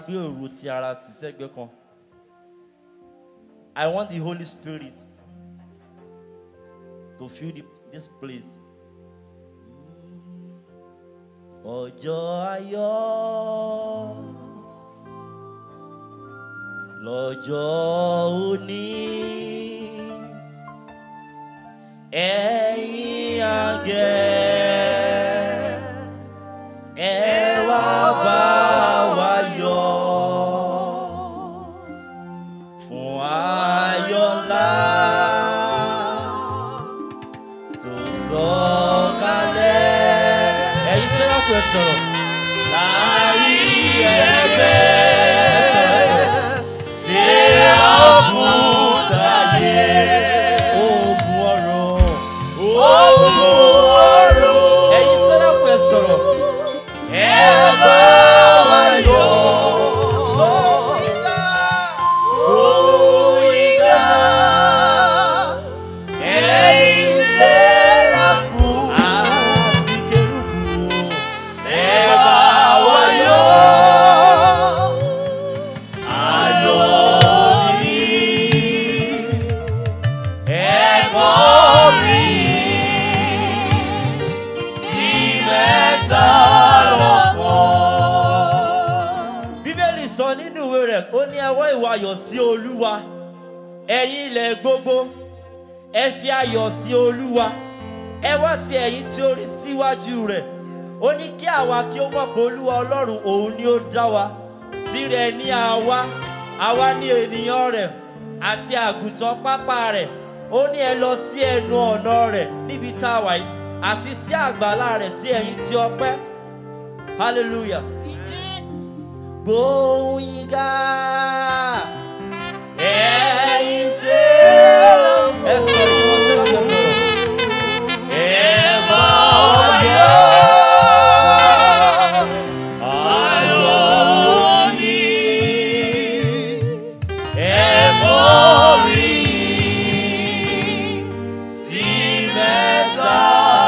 gbé òru ti ara tì sẹ́gbẹ́ kan I want the Holy Spirit to fill the, this place. Ọjọ́ ayọ̀ lọ́jọ́ òní ẹ̀yin àgẹ̀ ẹ wá bá wa yọ̀ fún ayọ̀ ńlá tó sọ̀kalẹ̀. ẹ̀yin sẹ́ráfù ẹ̀ sọ̀rọ̀ láàrin ẹgbẹ́ sẹ́ráfù táyé ogun ọ̀run ogun ọ̀run. ẹ̀yin sẹ́ráfù ẹ̀ sọ̀rọ̀ ẹ bá wa yọ̀. Òyìnbá ẹ̀yin sẹ́ráfù àti kérúbù ẹ bá wa yọ̀. Ayọ̀ ni ẹ̀kọ́ mi sí mẹ́ta lọ́kàn. Bíbélì sọ nínú ìwé rẹ̀ ó ní ẹ wọ́ ìwà ayọ̀ sí Olúwa ẹ̀yin ilẹ̀ gbogbo ẹ fi ayọ̀ sí Olúwa ẹ wá ti ẹ̀yin tí ó rí síwájú rẹ̀ ó ní kí àwa kí ó mọ̀ pé Olúwa Ọlọ́run òun ni ó dá wa tirẹ̀ ní àwa àwa ní ènìyàn rẹ̀ àti àgùntàn pápá rẹ̀ ó ní ẹ lọ sí ẹnu ọ̀nà rẹ̀ níbi tá a wà yìí àti sí àgbàlá rẹ̀ tí ẹ̀yin ti ọpẹ́ hallelujah gbóhùn yín ká ẹ̀yin sẹ́lọ̀ ẹ sọ̀rọ̀ ìwọ sẹ́lọ̀ ẹ sọ̀rọ̀ ẹ bá wa yọ̀ ayọ̀ ni ẹ borí sí mẹ́ta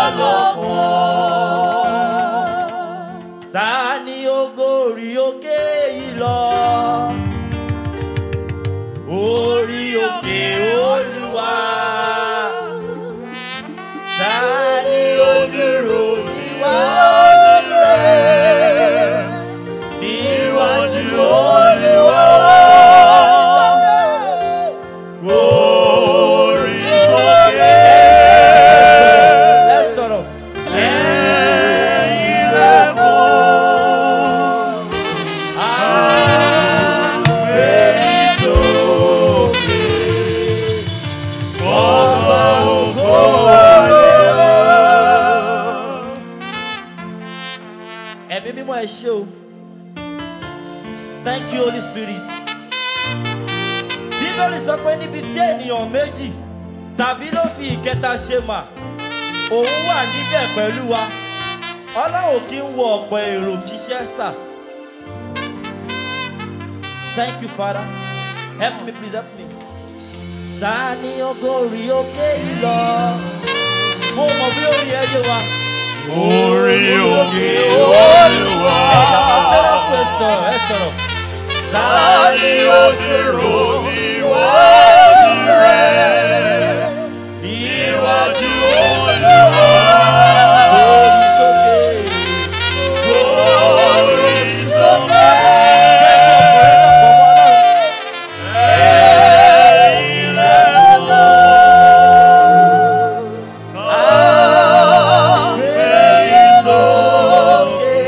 lọ́kàn ta ni ó gòrí òkè yìí lọ orí òkè olúwa ta ni ó dúró níwájú rẹ̀ níwájú olúwa orí òkè ẹ sọ̀rọ̀ ẹ̀yin lẹ́kọ̀ọ́. Ẹ̀mí mímọ́ ẹ ṣé o. Thank you Holy Spirit. Bíbélì sọ pé níbi tí ènìyàn méjì tàbí ló fi ìkẹta ṣe mà, òun wà níbẹ̀ pẹ̀lú wa. Ọlọ́run kì í wo ọ̀pọ̀ èrò ṣiṣẹ́ sà. Thank you, Father. Help me, please help me. Ta ni ogórí òkè yìí lọ? Mo mọ̀ bí orin ẹ yé wa. Orí òkè Olúwa. Ẹ̀yà ọ̀sẹ̀rẹ̀kù ẹ̀ sọ̀rọ̀ ẹ̀ sọ̀rọ̀. Ta ni ó dúró níwájú rẹ̀? Níwájú Olúwa. Orí sókè. Orí sókè. Ẹ̀yin lẹ́kọ̀ọ́. Ẹ̀yin sókè.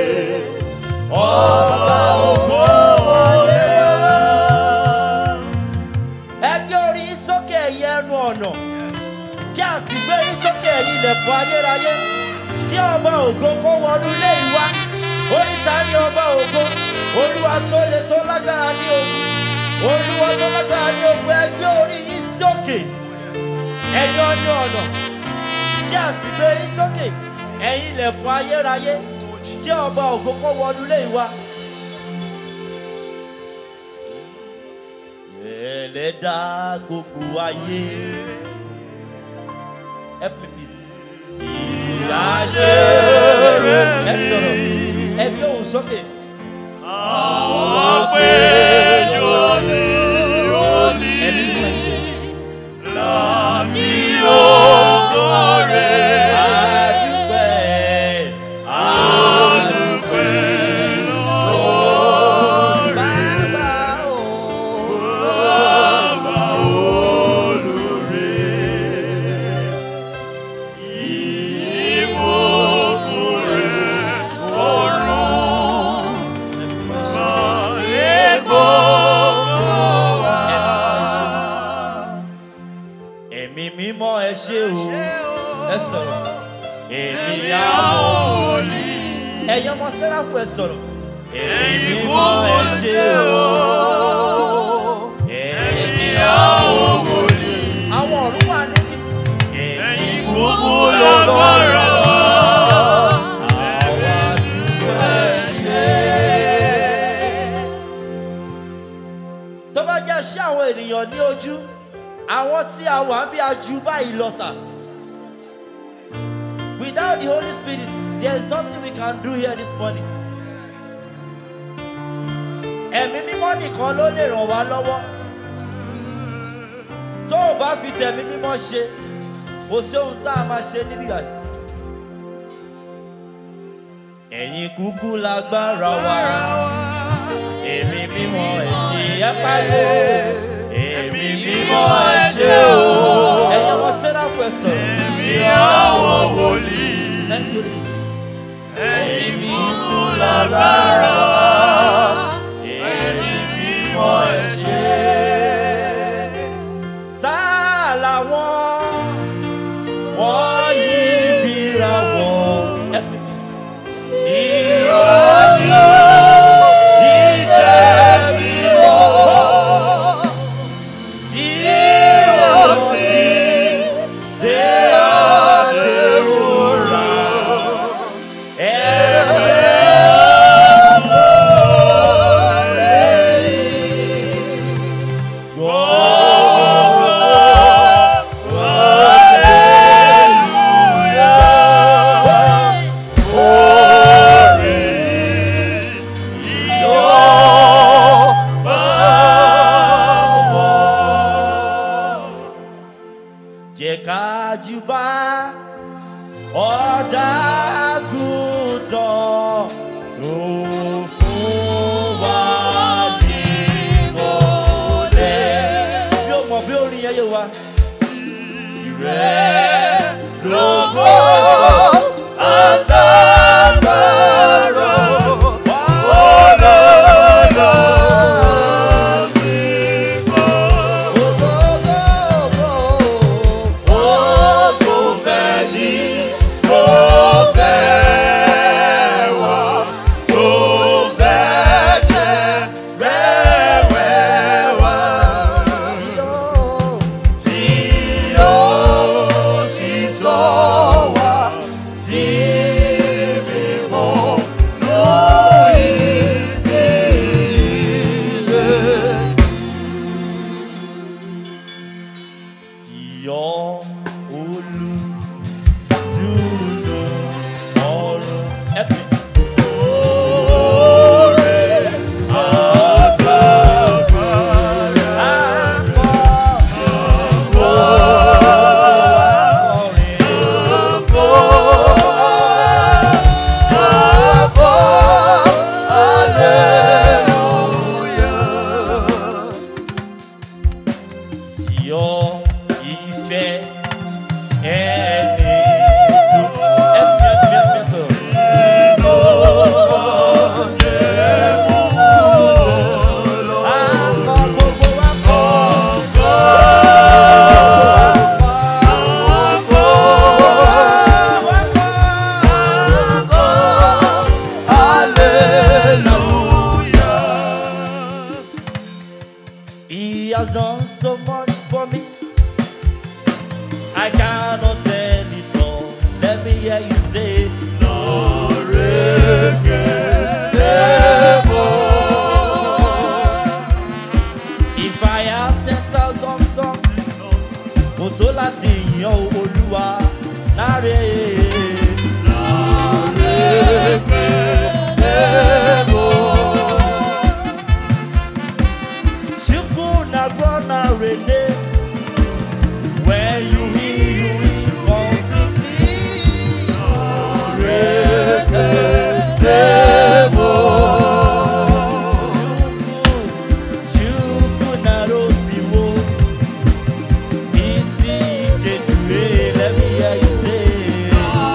Ọba ògo wọlé wá. Ẹgbẹ́ orí yín sókè ẹ̀yẹ ẹnu ọ̀nà. Kí a sì gbé yín sókè ẹ̀yìn ilẹ̀kùn ayérayé. Kí ọba ògo kó wọnú ilé ìwá. Oríta ní ọba ògo. Olúwa tó le tó lágbára ní ogun. Olúwa tó lágbára ní ogun ẹgbẹ́ orí yín sókè. Ẹ̀yin ọdún ọ̀nà. Kí a sì gbé yín sókè ẹ̀yìn ilẹ̀kùn ayérayé. Kí ọba ògo kó wọnú ilé ìwá. Ẹlẹ́dà gbogbo ayé. Help me please. Ìyáṣẹ́ rẹ̀ ẹ sọ̀rọ̀ ẹ gbé òun sókè. Àwa ẹ ṣe o ẹ sọ̀rọ̀ èmi Ẹ̀mí àwọn àwọn wòlíì. ẹ̀yin ọmọ sẹ́ráfù ẹ sọ̀rọ̀ Ẹ̀yin mímọ́ kúkú ẹ ṣe ṣe o o. èmi Ẹ̀mí àwọn wòlíì. àwọn ọ̀run wà níbí Ẹ̀yin kúkú lágbára wa. àwa dúpẹ́ ẹ ṣe. tó bá jẹ́ ṣé àwọn ènìyàn ní ojú àwọn tí a wà bí a ju báyìí lọ sà. without the holy spirit there is nothing we can do here this morning. ẹ̀mí mímọ́ nìkan ló lè ràn wá lọ́wọ́. tó o bá fi tẹ̀mí mímọ́ ṣe kò sí ohun tá a máa ṣe níbí báyìí. ẹ̀yin kúkú lágbára wa èmi mímọ́ ẹ̀ ṣe ẹ pariwo èmi mímọ́ ẹ̀ ṣe o. ẹ̀yin ọmọ sẹ́ráfù ẹ̀ sọ̀rọ̀. Ẹ̀mí àwọn wòlíì. Thank you, Holy Spirit. Ẹ̀yin kúkú lágbára wa. Ẹ̀yin mímọ́ ẹ ṣé. tá làwọn wọ́n yí bíra wọn. Help me, please. Ìrọ̀jú ìjẹ́ mímọ́ tí ó sì dé àdéhùrà. jẹ́ ká júbà ọ̀dàgùtàn tó fún wa ní mọ́lẹ̀. bí o mọ̀ bí orin yẹn yé wa. Lógo àtàgbàrò olólo sí fún. Ogo fẹ́ni tó fẹ́ wá tó fẹ́ jẹ́ rẹ́wẹ́ wá. Tí yóò sì sọ wá di mímọ́ lórí ilé. Sion olú túnú ọrùn ẹ̀pì. Sion ìfẹ́ ẹni tó ẹ̀pì ẹ̀pì ẹ̀pì sọ̀rọ̀. Akọ gbogbo wa kọ. He has done so much for me. I cannot tell it all. Let me hear you say, If I have ten thousand tongues, mo tó láti yan Olúwa láre. Chukwu na gbọ́ na rene. When you heal, you heal completely. Chukwu, Chukwu na robiwo. Isi kedue, let me hear you say.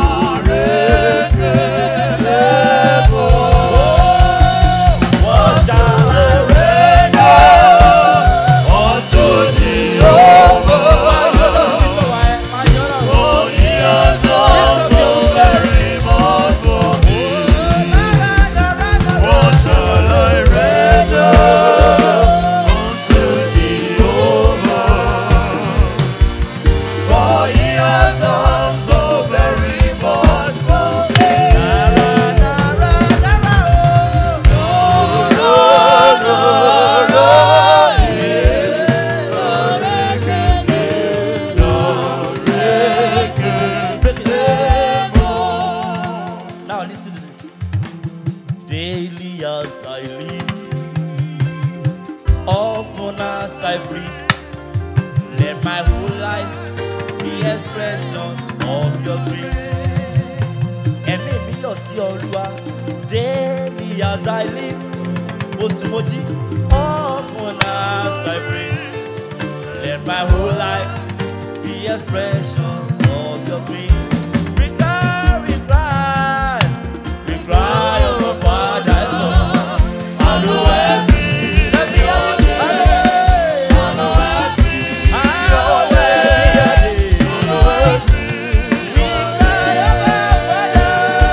as I breathe. Let my whole life be expressions of your grace. Ẹ̀mí mi yọ̀ sí Olúwa daily as I live. Mo sùn mo jí often as I breathe. Let my whole life be expressions of your grace. We cry, we cry, we cry, oh Father, Son. Hallowed be your name. Hallowed be your name. We cry, oh Father.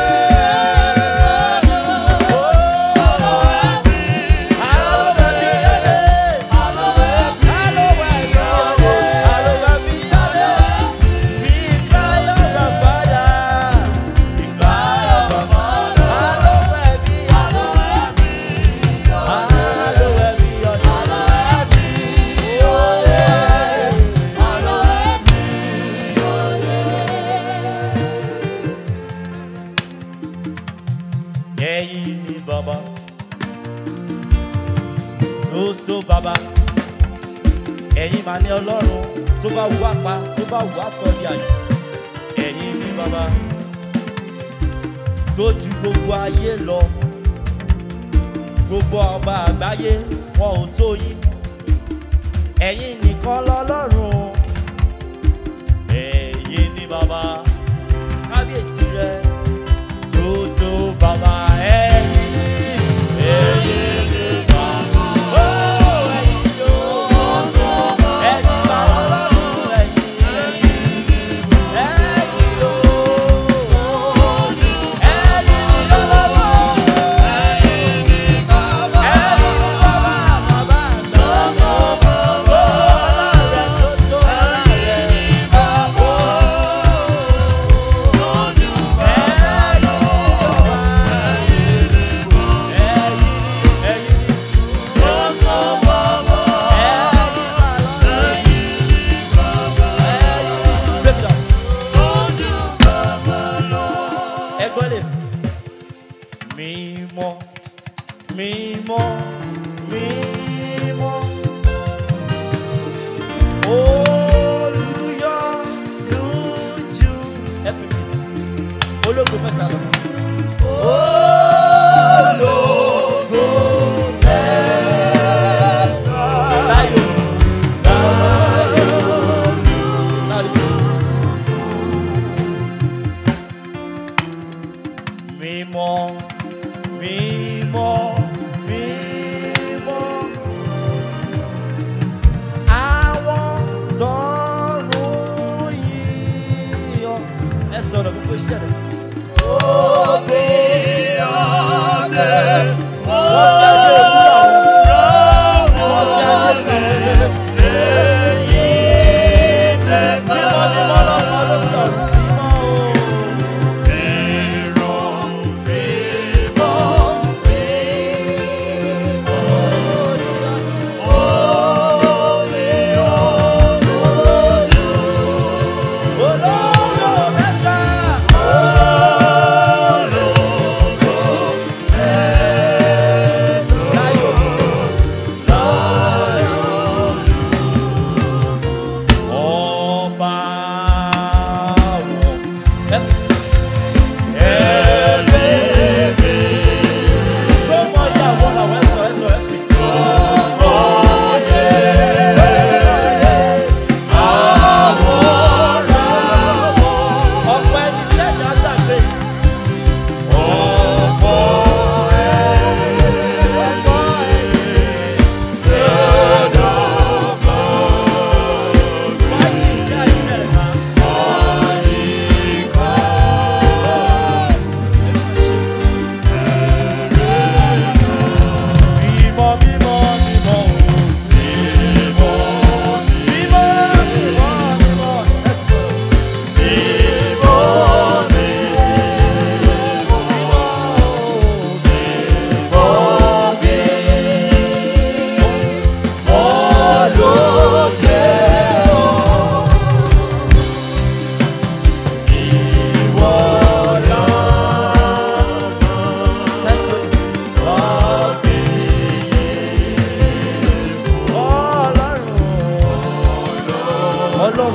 Oh, hallowed be your name. Hallowed be your name. Hallowed be your name. We cry, oh Father. We cry, oh Father. Hallowed be your name. Hallowed be your name. Oh, yeah. ẹ̀yin ni bàbá tó tó bàbá ẹ̀yin mà ní ọlọ́run tó bá wù apá tó bá wù aṣọ ní àyè ẹ̀yin ni bàbá tó ju gbogbo ayé lọ gbogbo ọba àgbáyé wọn ò tó yín ẹ̀yin nìkan lọ́lọ́run ẹ̀yin ni bàbá kábíyèsí rẹ̀ tó bàbá ẹ̀yìn ẹ̀yìn ni bàbá. Ó ẹ̀yìn yóò ẹ̀yìn bàbá lọ́rùn ẹ̀yìn ẹ̀yìn yóò ẹ̀yìn ni lọ́wọ́ ẹ̀yìn ni bàbá bàbá lọ́wọ́ ó ọlọ́run ọlọ́run.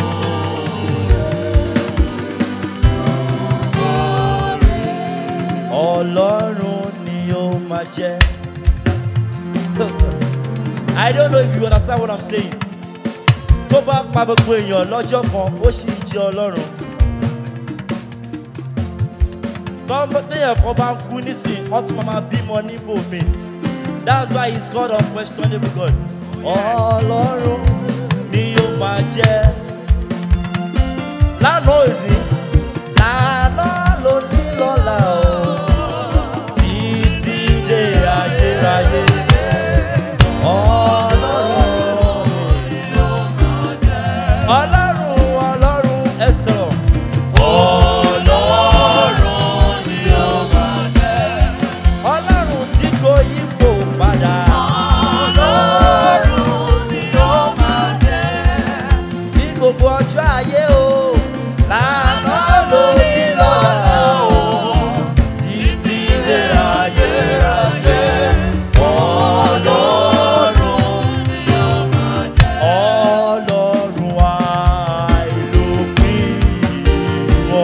ọlọ́run ni ó máa jẹ́. I don't know if you understand what I'm saying. Tó bá pa gbogbo èèyàn lọ́jọ́ kan, ó sì jẹ́ ọlọ́run. Tọ́mọ téèyàn kan bá ń kú nísìnyí, wọ́n tún máa bímọ níbò mi. That's why he's called unquestionable God. Ọlọ́run ni ó máa jẹ́. Lánàá òní, lánàá ló ní lọ́la o. Títí dé ayérayé. Ọlọ́run ọlọ́run ọlọ́run ẹ sọ̀rọ̀. Ọlọ́run ni ó máa jẹ́. ọlọ́run tí kò yípo padà. Ọlọ́run ni ó máa jẹ́. ní gbogbo ọjọ́ ayé o. lànà lórí lọ́la o. títí dé ayérayé. Ọlọ́run ni ó máa jẹ́. ọlọ́run àìlópin ìwọ.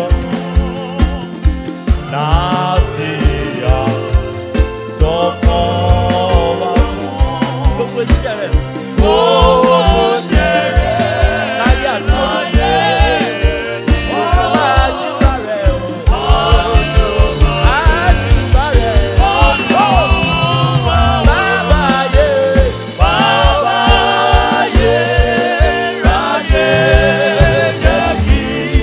láàfíà tọkọ wa fún gbogbo iṣẹ́ rẹ̀. Gbogbo ṣe rẹ̀ láyé àti láyé ni wọ́n máa júbà rẹ̀ o. Olúwa. Àjùbà rẹ̀ Olúwa bàbá ayé. Bàbá ayé ráyé jẹ́ kí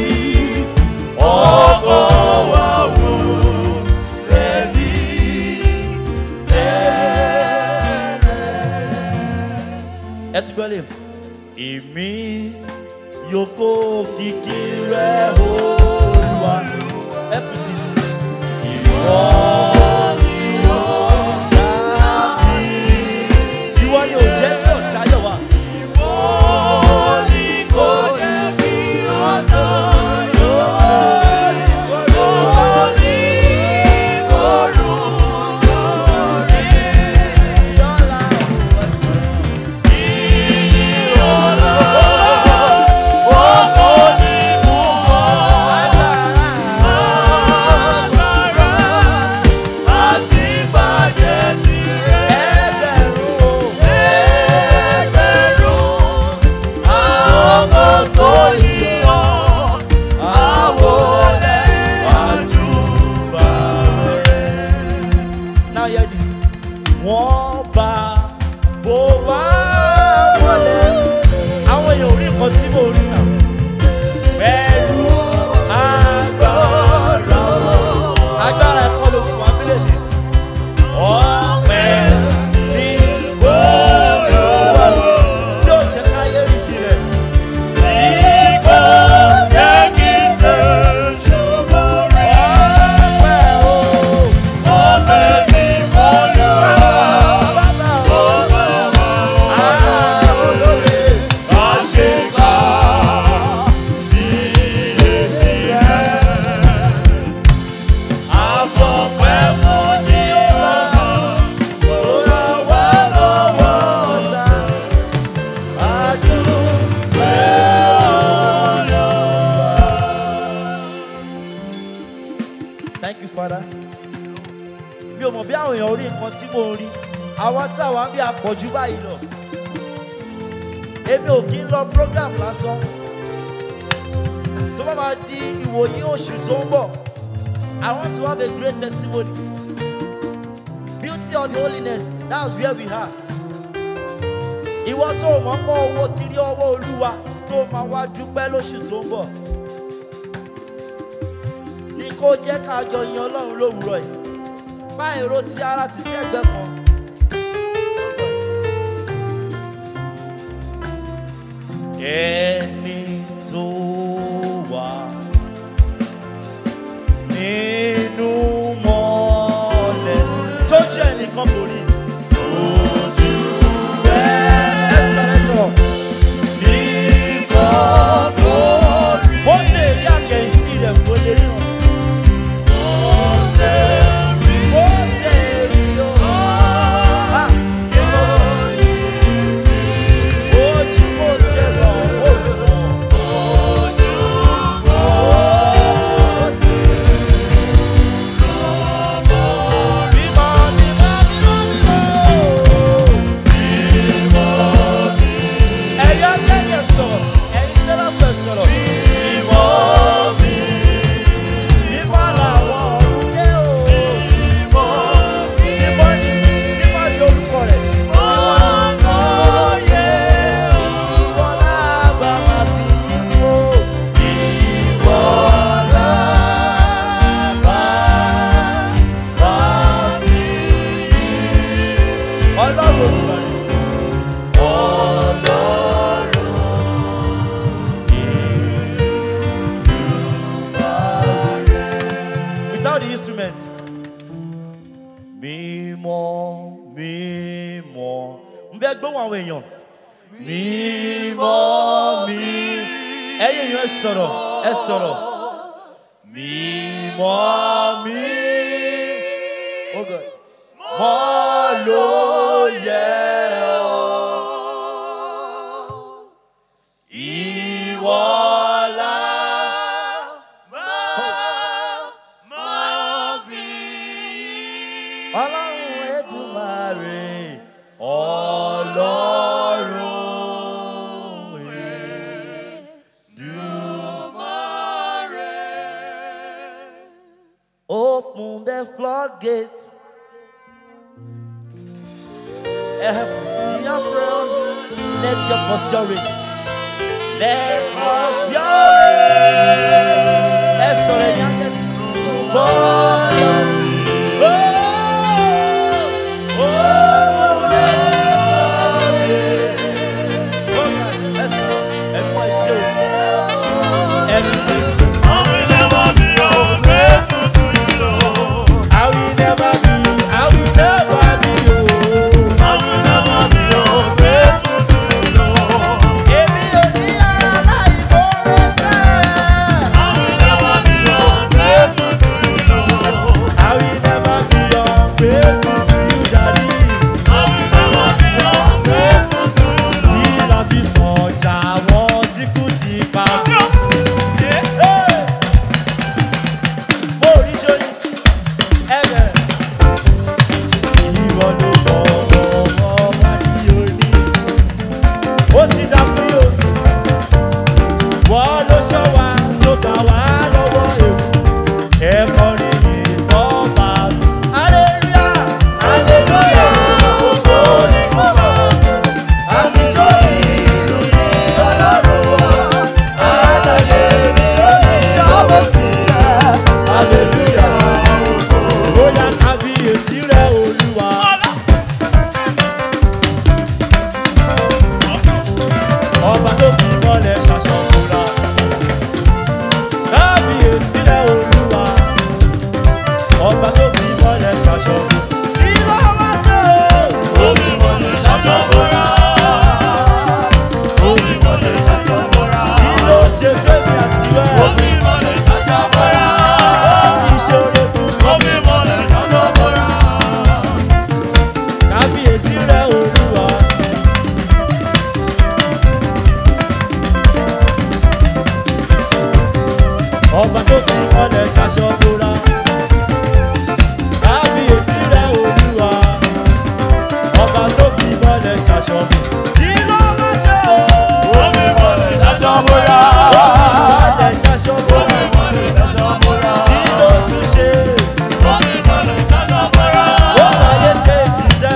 ọkọ̀ wa wò lẹ́bí tẹ́rẹ̀. ẹ ti gbọ́ lè. èmi yóò kó kìkì rẹ̀ olúwa. ẹ kù sí i. ìwọ ni ó dá mi. ìwọ ni ò jẹ́ kí ọ̀tá yọ̀ wá. Ìwọ ni kò jẹ́ kí ọ̀nà yóò lórí òrùn lórí. Yọ́lá ò ẹ̀sùn. Now hear this. Wọ́n bá bó wá wọlé. Àwọn èèyàn ò rí nǹkan tí mò ń rí sàn. Pẹ̀lú agbára wọn. Agbára ẹ̀kọ́ ló fún abílẹ̀ mi. Ọ̀pẹ ní fòlùwà tí ó jẹ́ káyé rí kiri. Ọ̀pẹ o. Bàbá o. Ah, olóore. Ó ràn wá lọ́wọ́ ọ̀tá. Àdúrà. Thank you, Father. Mi ò mọ̀ bí àwọn èèyàn rí nǹkan tí mò ń rí. Àwọn tí àwọn bí àpọ̀jù báyìí lọ. Èmi ò kí ń lọ program lásán. Tó bá máa di ìwòyí oṣù tó ń bọ̀, I want to have a great testimony. Beauty of the holiness, that's where we are. Ìwọ tó o mọ̀ pọ̀ owó ti rí ọwọ́ Olúwa tó máa wá dúpẹ́ lóṣù tó ń bọ̀. Ní kó jẹ́ ká jọ yin Ọlọ́run lówùúrọ̀ yìí. Bá èrò ti ara ti sí ẹgbẹ́ kan. Ẹni tó wà nínú mọ́lẹ̀ tójú ẹnìkan kò rí. Tójú ẹ sọ̀rọ̀ sọ̀rọ̀. Wọ́n ṣe èrí àkẹ́yìnsí rẹ̀ kó lè ríran. Wọ́n ṣe èrí o. Ah! Ojú mo ṣe rọ̀, ó mímọ́ mi. ẹ̀yin èèyàn ẹ sọ̀rọ̀ ẹ sọ̀rọ̀. mímọ́ mi. Oh God. mọ́ ló yẹ ọ́. ìwọ́lá. ọlọ́run ẹ̀dùnmáre ọlọ́run open the floodgate. Your throne, let your cause your rain. Let cause your rain. Let's all the young and follow. Oh, oh, oh, let's go. Everybody show. Everybody show. I will never be, I will never be, oh. Èmi ò ní aláìmoore sẹ́. I will never be ungrateful to you, daddy. Kí la fi sọ̀jà àwọn tí kú ti pa sí? Hey! Mo rí sóyún, ẹ bẹ̀rẹ̀. Ìwọ ló mọ ọmọ wa ní òní. Ó ti dá fún yóò. Wọ́n ló ṣọ́ wa tó gbà wá lọ́wọ́ ewu. Ẹ̀kọ́ ni ìsọ́ba. Hallelujah! Hallelujah! Ògo ni fún wa. Àtijọ́ ìlú ni Ọlọ́run wa. Àlàyé mi ò ní yọ̀bọ̀ sí ẹ. Hallelujah! Bóyá kábíyèsí rẹ̀ Olúwa. Ọba tó fi mọ́lẹ̀ ṣaṣọ́kúra. Kábíyèsí rẹ̀ Olúwa. Ọba tó fi mọ́lẹ̀ ṣaṣọ́kúra. Kí ló wá ṣe o? Ó fi mọ́lẹ̀ ṣaṣọ́kúra. Ó fi mọ́lẹ̀ ṣaṣọ́kúra. Kí ló ṣe fẹ́mi àtiwẹ́? Ó fi mọ́lẹ̀ ṣaṣọ́kúra. Ó fi ṣoore fún mi. Kábíyèsí rẹ̀ Olúwa. Ọba tó fi mọ́lẹ̀ ṣaṣọ́kúra. Kábíyèsí rẹ̀ Olúwa. Ọba tó fi mọ́lẹ̀ ṣaṣọ́kúra. Kí ló máa ṣe o? Ó fi mọ́lẹ̀ ṣaṣọ́kúra. Kí ló tún ṣe? Ó wáyé ṣe ìṣiṣẹ́.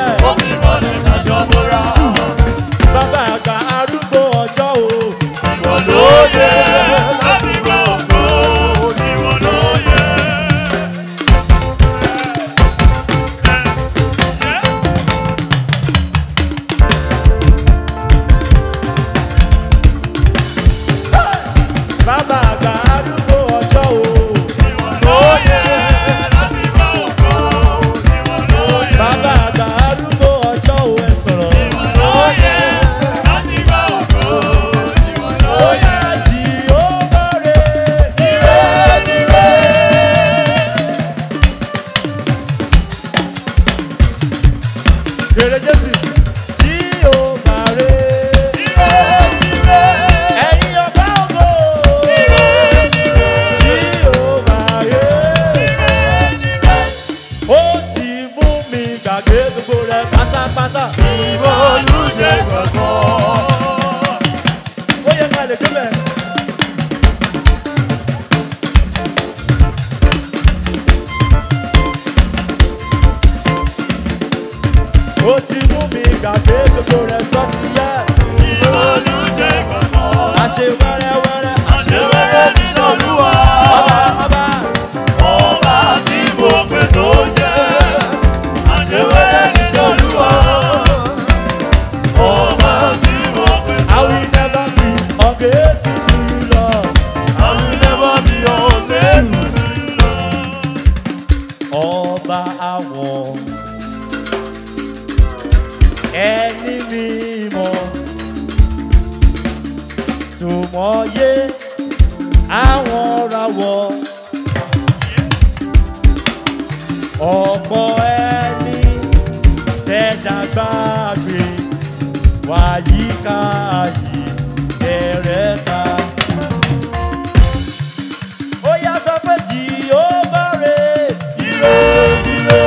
Bàbá àgbà arúgbó ọjọ́ o. tó mọ̀ye àwọn rawọ́ ọ̀pọ̀ ẹni tẹ́dàgbàgbé wàyíká yìí bẹ̀rẹ̀ ta. ó yá sọ pé tí ó bá rè ire ire.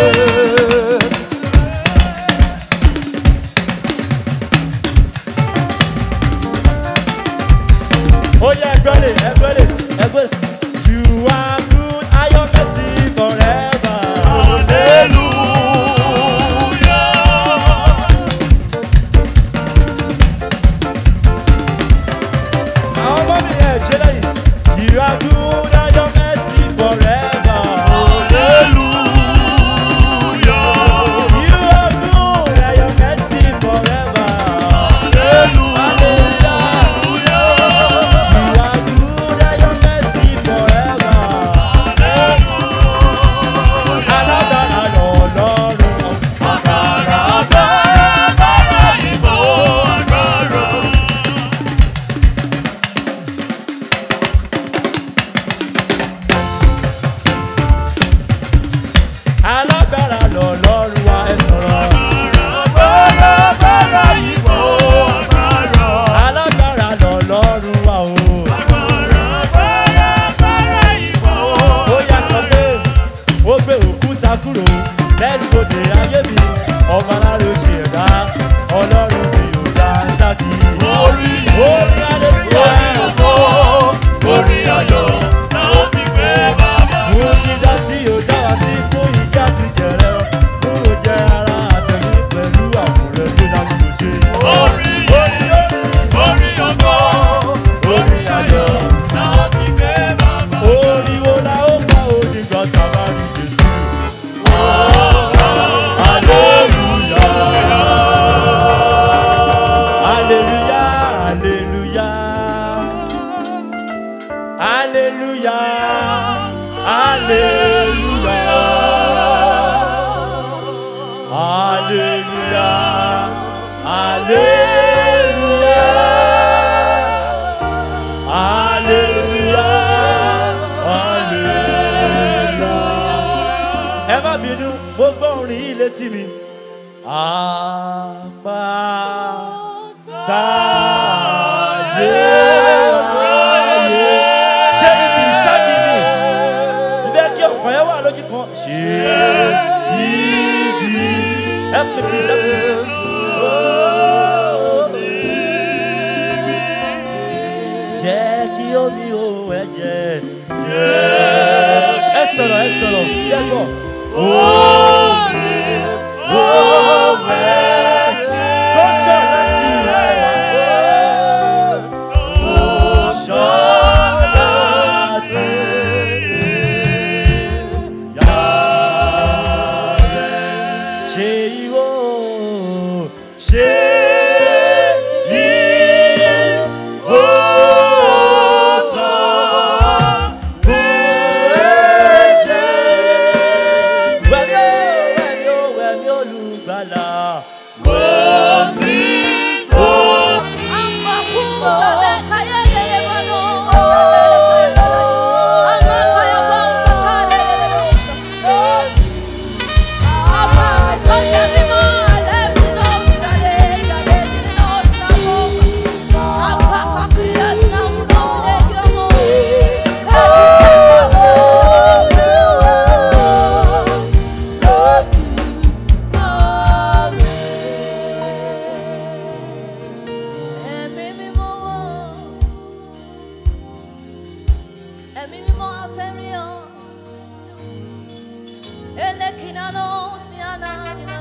ó yá ẹgbẹ́lẹ̀ ẹgbẹ́lẹ̀ ẹgbẹ́lẹ̀. you are good ayọ̀ mercy forever. àwọn ọmọ mi ẹ̀ ṣe lẹ́yìn. you are good ayọ̀ mercy forever. you are good ayọ̀ mercy forever. hallelujah. you are good ayọ̀ mercy forever. alágbára lọ́lọ́run. alágbára lọ́lọ́run wa ẹ sọ̀rọ̀. alágbára lọ́lọ́run wa o. ó yá sọ pé ó gbé òkúta kúrò lẹ́nu òde ayé mi ọmọ aláàrẹ ṣe ẹ̀dá ọlọ́run mi ò dá sákì. Orí orí adébíyẹ Orí ayọ̀ náà fi gbé bàbá. mú dídá tí ò dá wá sí fún ìka ti jẹrẹ kúrò jẹ ara àtẹ̀mí pẹ̀lú àkùrẹ́ tó láti lò ṣe. Orí orí orí ọgọ́. orí ayọ̀ náà fi gbé bàbá. orí wo la ó pa òní gbọ́ sábà ní jésù. Hallelujah, hallelujah. Hallelujah, hallelujah. Hallelujah, hallelujah. Hallelujah, hallelujah. Ẹ má bínú, mo gbọ́ orin yìí létí mi. Àpá táyé ráyé. Ṣé ibi ìsájì ni? Ìbẹ́ kí ọkàn yẹn wà lójú kan. Ṣé ibi help me please help me. Jẹ́ kí omi òun ẹ̀jẹ̀. Ẹ sọ̀rọ̀ ẹ sọ̀rọ̀ yẹ gbọ́. Tó ṣàn láti ìhà ẹ̀wà. Ṣàn láti ìyá rẹ̀. Ṣé ìwọ ṣe ìwọ sọ fún ẹ̀ṣẹ̀? Wẹ̀mí ó, wẹ̀mí ó, wẹ̀mí olùgbàlà. Ẹ̀mí mímọ́ wọ̀. Ẹ̀mí mímọ́ afẹ́rí ọ. Elekina no si anadina